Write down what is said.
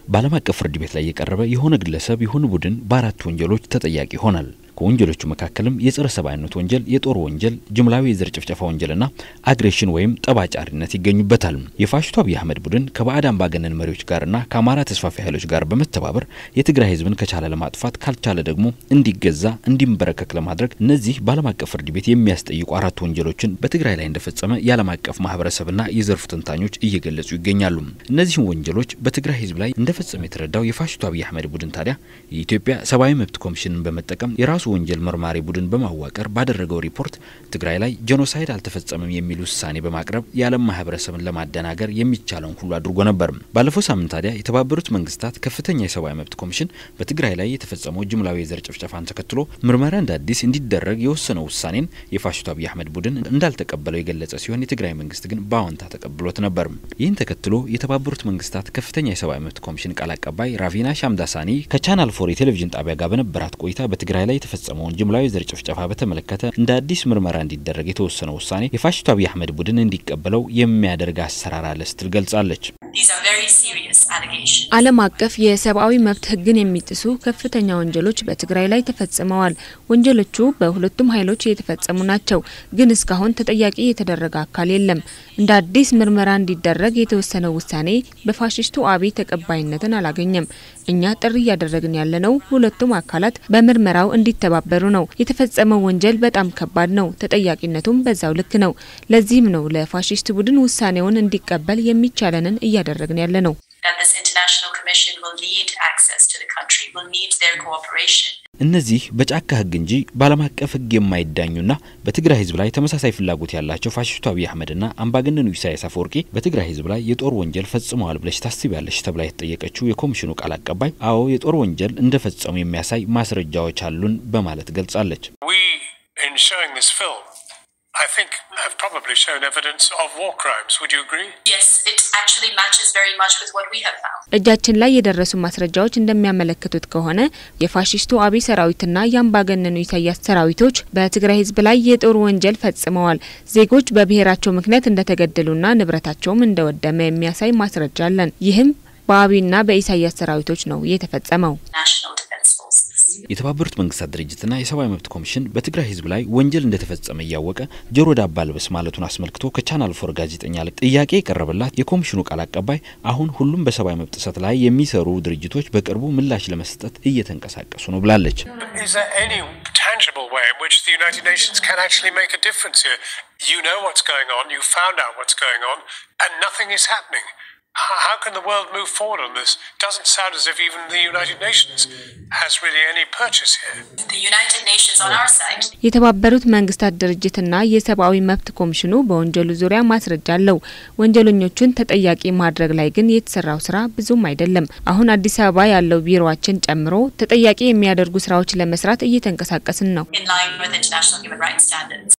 በዓለም አቀፍ ፍርድ ቤት ላይ የቀረበ የሆነ ግለሰብ የሆነ ቡድን በአራት ወንጀሎች ተጠያቂ ይሆናል። ከወንጀሎቹ መካከልም የጸረ ሰብአዊነት ወንጀል፣ የጦር ወንጀል፣ ጅምላዊ የዘር ጭፍጨፋ ወንጀልና አግሬሽን ወይም ጠባጫሪነት ይገኙበታል። የፋሽስቱ አብይ አህመድ ቡድን ከባዕድ አምባገነን መሪዎች ጋርና ከአማራ ተስፋፊ ኃይሎች ጋር በመተባበር የትግራይ ህዝብን ከቻለ ለማጥፋት ካልቻለ ደግሞ እንዲገዛ እንዲንበረከክ ለማድረግ እነዚህ በዓለም አቀፍ ፍርድ ቤት የሚያስጠይቁ አራት ወንጀሎችን በትግራይ ላይ እንደፈጸመ የዓለም አቀፍ ማህበረሰብና የዘርፉ ተንታኞች እየገለጹ ይገኛሉ። እነዚህን ወንጀሎች በትግራይ ህዝብ ላይ እንደፈጸመ የተረዳው የፋሽስቱ አብይ አህመድ ቡድን ታዲያ የኢትዮጵያ ሰብአዊ መብት ኮሚሽንን በመጠቀም የራሱ ወንጀል መርማሪ ቡድን በማዋቀር ባደረገው ሪፖርት ትግራይ ላይ ጄኖሳይድ አልተፈጸመም የሚል ውሳኔ በማቅረብ የዓለም ማህበረሰብን ለማደናገር የሚቻለውን ሁሉ አድርጎ ነበር። ባለፈው ሳምንት ታዲያ የተባበሩት መንግስታት ከፍተኛ የሰብአዊ መብት ኮሚሽን በትግራይ ላይ የተፈጸመው ጅምላዊ የዘር ጭፍጨፋን ተከትሎ ምርመራ እንደ አዲስ እንዲደረግ የወሰነው ውሳኔን የፋሽስቱ አብይ አህመድ ቡድን እንዳልተቀበለው የገለጸ ሲሆን የትግራይ መንግስት ግን በአዎንታ ተቀብሎት ነበር። ይህን ተከትሎ የተባበሩት መንግስታት ከፍተኛ የሰብአዊ መብት ኮሚሽን ቃል አቀባይ ራቪና ሻምዳሳኒ ከቻናል ፎር የቴሌቪዥን ጣቢያ ጋር በነበራት ቆይታ በትግራይ ላይ የተፈጸመውን ጅምላዊ ዘር ጭፍጨፋ በተመለከተ እንደ አዲስ ምርመራ እንዲደረግ የተወሰነው ውሳኔ የፋሽስቱ አብይ አህመድ ቡድን እንዲቀበለው የሚያደርግ አሰራር አለ ስትል ገልጻለች። ዓለም አቀፍ የሰብአዊ መብት ሕግን የሚጥሱ ከፍተኛ ወንጀሎች በትግራይ ላይ ተፈጽመዋል። ወንጀሎቹ በሁለቱም ኃይሎች የተፈጸሙ ናቸው፣ ግን እስካሁን ተጠያቂ የተደረገ አካል የለም። እንደ አዲስ ምርመራ እንዲደረግ የተወሰነው ውሳኔ በፋሽስቱ አብይ ተቀባይነትን አላገኘም። እኛ ጥሪ እያደረግን ያለነው ሁለቱም አካላት በምርመራው እንዲተባበሩ ነው። የተፈጸመው ወንጀል በጣም ከባድ ነው፣ ተጠያቂነቱም በዛው ልክ ነው። ለዚህም ነው ለፋሽስት ቡድን ውሳኔውን እንዲቀበል የሚቻለንን እያደረግን ያለ ነው። እነዚህ በጫካ ህግ እንጂ በዓለም አቀፍ ህግ የማይዳኙና በትግራይ ህዝብ ላይ ተመሳሳይ ፍላጎት ያላቸው ፋሽስቱ አብይ አህመድና አምባገነኑ ኢሳያስ አፈወርቂ በትግራይ ህዝብ ላይ የጦር ወንጀል ፈጽመዋል ብለሽ ታስቢያለሽ ተብላ የተጠየቀችው የኮሚሽኑ ቃል አቀባይ አዎ የጦር ወንጀል እንደፈጸሙ የሚያሳይ ማስረጃዎች አሉን በማለት ገልጻለች። I think have probably shown evidence of war crimes. Would you agree? Yes, it actually matches very much with what we have found. እጃችን ላይ የደረሱ ማስረጃዎች እንደሚያመለክቱት ከሆነ የፋሽስቱ አብይ ሰራዊትና የአምባገነኑ ኢሳያስ ሰራዊቶች በትግራይ ህዝብ ላይ የጦር ወንጀል ፈጽመዋል። ዜጎች በብሔራቸው ምክንያት እንደተገደሉና ንብረታቸውም እንደወደመ የሚያሳይ ማስረጃ አለን። ይህም በአብይና በኢሳያስ ሰራዊቶች ነው የተፈጸመው። የተባበሩት መንግስታት ድርጅትና የሰብአዊ መብት ኮሚሽን በትግራይ ህዝብ ላይ ወንጀል እንደተፈጸመ እያወቀ ጆሮ ዳባ ልበስ ማለቱን አስመልክቶ ከቻናል ፎር ጋዜጠኛ ጥያቄ የቀረበላት የኮሚሽኑ ቃል አቀባይ አሁን ሁሉም በሰብአዊ መብት ጥሰት ላይ የሚሰሩ ድርጅቶች በቅርቡ ምላሽ ለመስጠት እየተንቀሳቀሱ ነው ብላለች። tangible way in which the United Nations can actually make a difference here. You know what's going on, you found out what's going on, and nothing is happening. How can the world move forward on this? It doesn't sound as if even the United Nations has really any purchase here. The United Nations on our side. የተባበሩት መንግስታት ድርጅትና የሰብአዊ መብት ኮሚሽኑ በወንጀሉ ዙሪያ ማስረጃ አለው። ወንጀለኞቹን ተጠያቂ ማድረግ ላይ ግን የተሰራው ስራ ብዙም አይደለም። አሁን አዲስ አበባ ያለው ቢሮዋችን ጨምሮ ተጠያቂ የሚያደርጉ ስራዎች ለመስራት እየተንቀሳቀስን ነው። In line with international human rights standards.